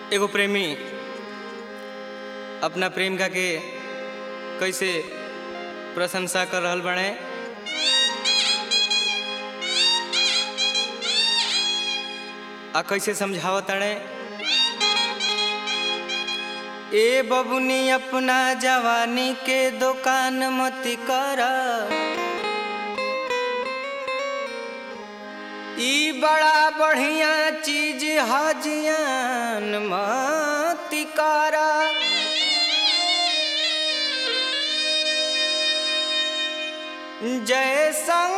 एगो प्रेमी अपना प्रेमिका के कैसे प्रशंसा कर रहल बने आ कैसे समझावत तड़े ए बबुनी अपना जवानी के दुकान मत कर ई बड़ा बढ़िया चीज हजियान मत कर जय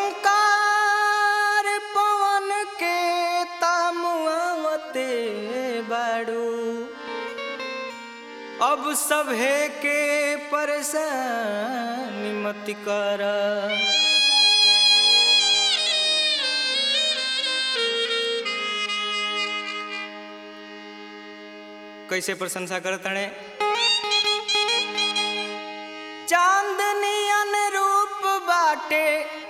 शंकर पवन के तमुआवते बाड़ू अब सभे के परेशानी मत कर कैसे प्रशंसा करतणे चांदनी अनुरूप बाटे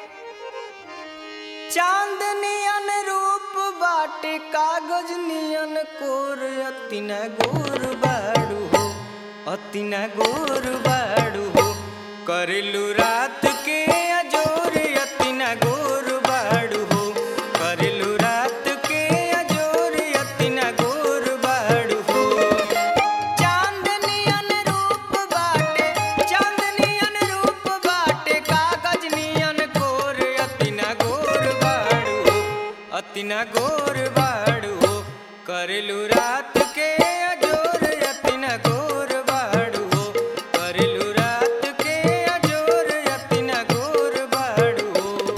चांदनी अनुरूप बाटे कागज नियन कोर अतिना गोर बाड़ू हो अतिना गोर बाड़ू हो करेलू रात के अजोर अतिना गोर बाड़ू हो करेलू रात के अजोर अतिना गोर बाड़ू हो चांदनी अनुरूप बाटे चांदनी अनुरूप बाटे कागज नियन कोर अतिना गोर बाड़ू हो अतिना गोर बाड़ू हो करेलू रात के अजोर अतिना गोर बाड़ू हो करेलू रात के अजोर अतिना गोर बाड़ू हो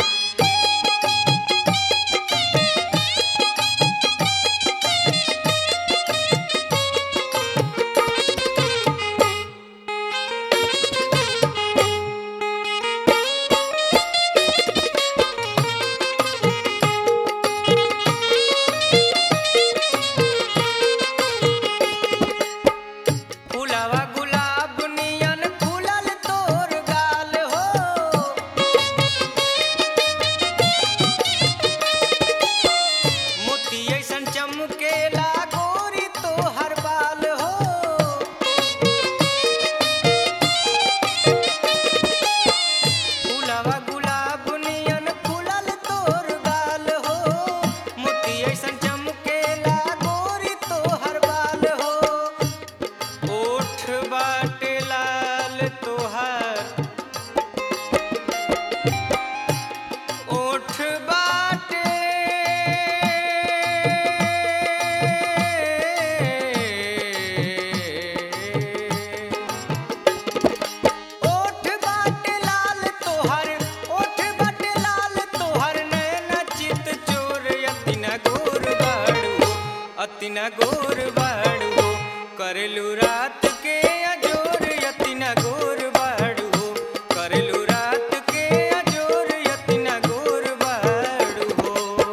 फुलावा गुलाब नियन फूलल तोर गाल हो मोती ऐसन चमकेला गोरी तोहर बाल हो फुलावा गुलाब नियन फूलल तोर गाल हो मोती ऐसन चमकेला गोरी तोहर बाल हो ओठ बाटे लाल तोहार ओठ बाटे ओठ बाटे लाल तोहर ओठ बाटे लाल तोहर नैना चित चोर अतिना गोर बाड़ू अतिना गोर बाड़ू करेलू रात के अजोर अतिना गोर बाड़ू करेलू रात के अजोर अतिना गोर बाड़ू हो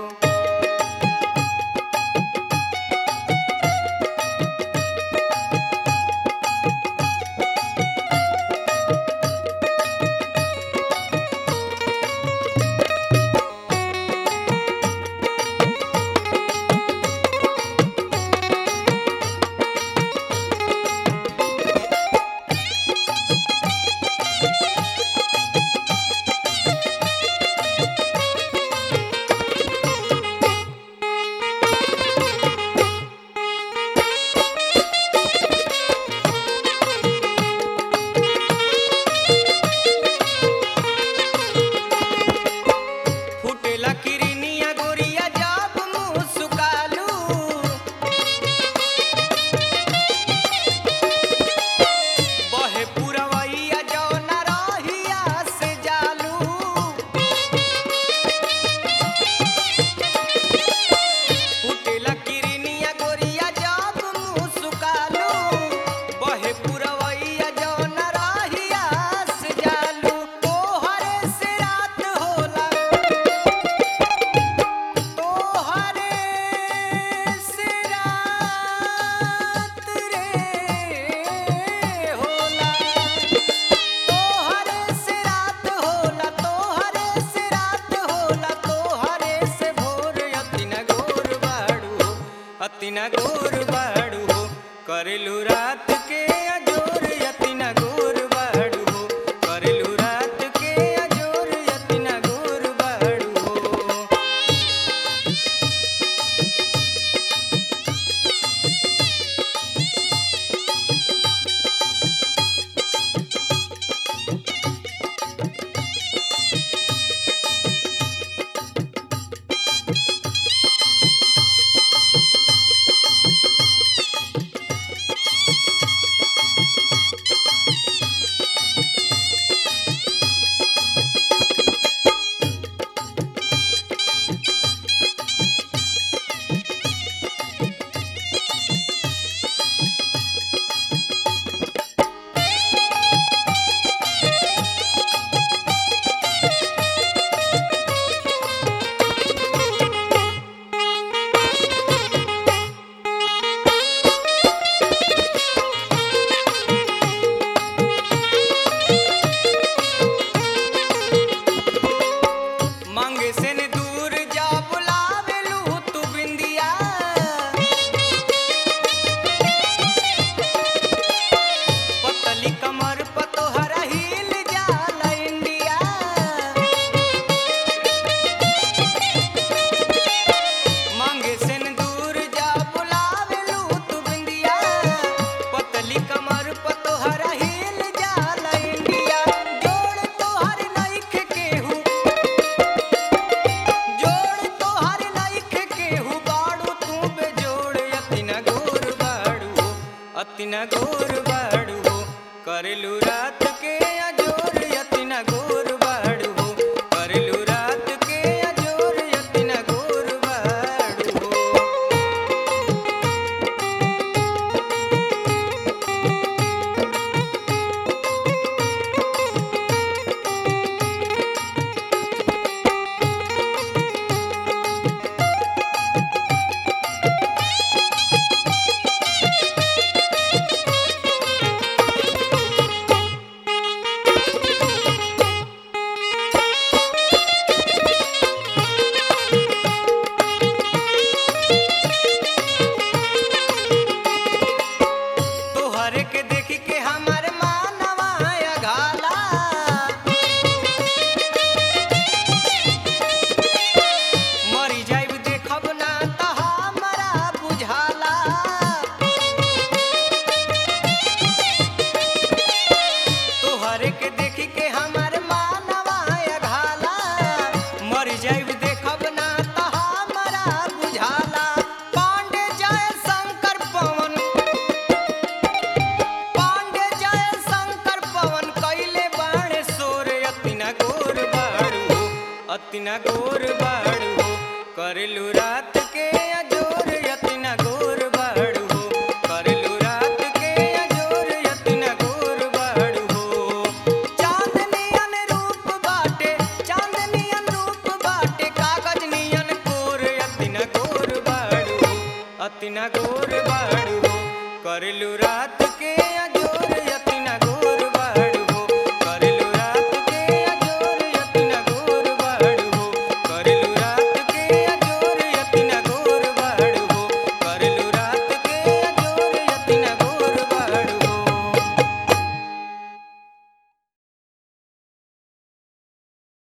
फुटेला किरनिया गोरिया जाब मुँह सुकालू बहे पुरवैया जौन रहिया से जालू फुटेला किरनिया गोरिया जाब मुँह सुकालू बहे पुरवैया जौन रहिया से जालू तोहरे से रात होला तोहरे से रात रे होला तोहरे से रात होला तोहरे से रात होला तोहरे से भोर अतिना गोर बाड़ू अतिना गोर बाड़ू अतिना गोर बाड़ू हो अतिना गोर बाड़ू हो करलू रात के अजोर अतिना गोर बाड़ू हो करलू रात के अजोर अतिना गोर बाड़ू हो चांदनियन रूप बाटे चांदनियन रूप बाटे कागज नियन कोर अतिना गोर बाड़ू हो अतिना गोर बाड़ू हो करलू रात